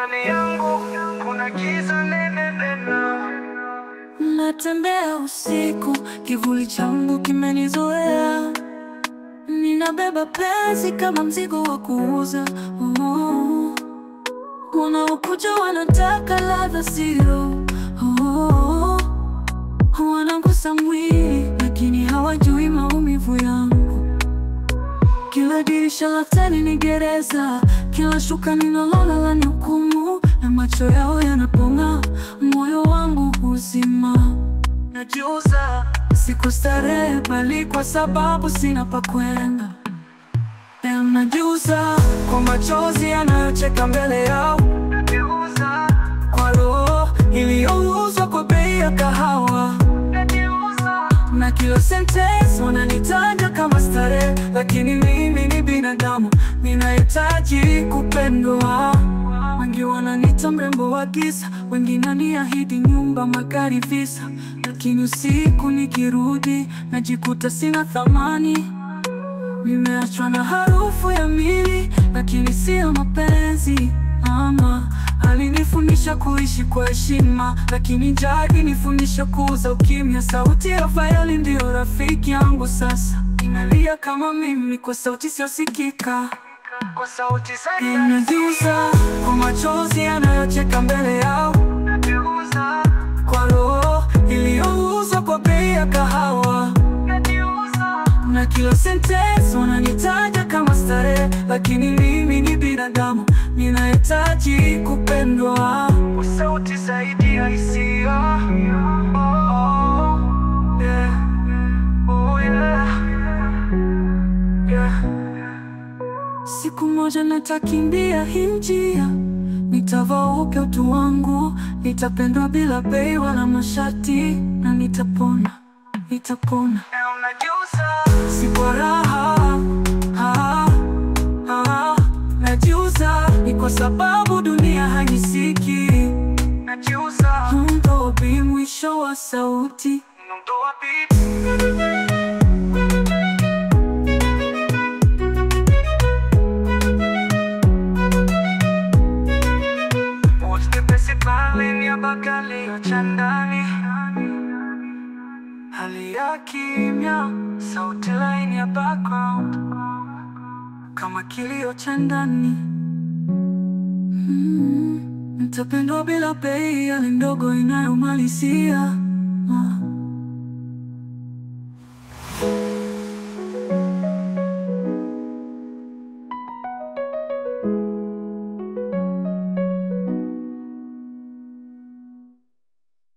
ndani yangu kuna giza nene nena. Natembea usiku, kivuli changu kimenizoea. Ninabeba penzi kama mzigo wa kuuza. Oh, wanaokuja wanataka ladha sio. Oh, wanagusa mwili lakini hawajui maumivu yangu. Kila dirisha la tani ni gereza, kila shuka ninalolala ni hukumu, na macho yao yanapong'aa, moyo wangu huzima. Najiuza siku starehe, bali kwa sababu sina pa kwenda. Leo najiuza kwa machozi yanayocheka mbele yao, Najiuza, kwa roho iliyouzwa kwa bei ya kahawa najiuza, na kila sentence wananitaja kama starehe, lakini mimi ni binadamu, ninahitaji kupendwa. Wengi wananiita mrembo wa giza, wengine waniahidi nyumba, magari, visa, lakini usiku nikirudi najikuta sina thamani. Nimeachwa na harufu ya mili, lakini sio mapenzi. Mama alinifundisha kuishi kwa heshima, lakini njaa ilinifundisha kuuza ukimya. Sauti ya Fayali ndiyo rafiki yangu sasa, inalia kama mimi kwa sauti isiyosikika. kwa sauti zaidi. Najiuza kwa machozi yanayocheka mbele yao, Najiuza, kwa roho iliyouzwa kwa bei ya kahawa najiuza, na kila sentence wananitaja kama starehe, lakini mimi ni binadamu, ninahitaji kupendwa. kwa sauti zaidi ya hisia. Oh, oh, yeah. Oh, yeah. Yeah. Siku moja nitakimbia hii njia, nitavaa upya utu wangu, nitapendwa bila bei wala masharti, na nitapona, nitapona. Leo najiuza, Si kwa raha, ah, ah, najiuza ni kwa sababu dunia hanisiki. najiuza, Ndo bi mwisho wa sauti. Nondoa beat. Wote pesi pale ni ya bakali ya chandani Hali ya kimya, sauti laini ya background kama kilio cha ndani. Mm, nitapendwa bila bei, hali ndogo inayomalizia.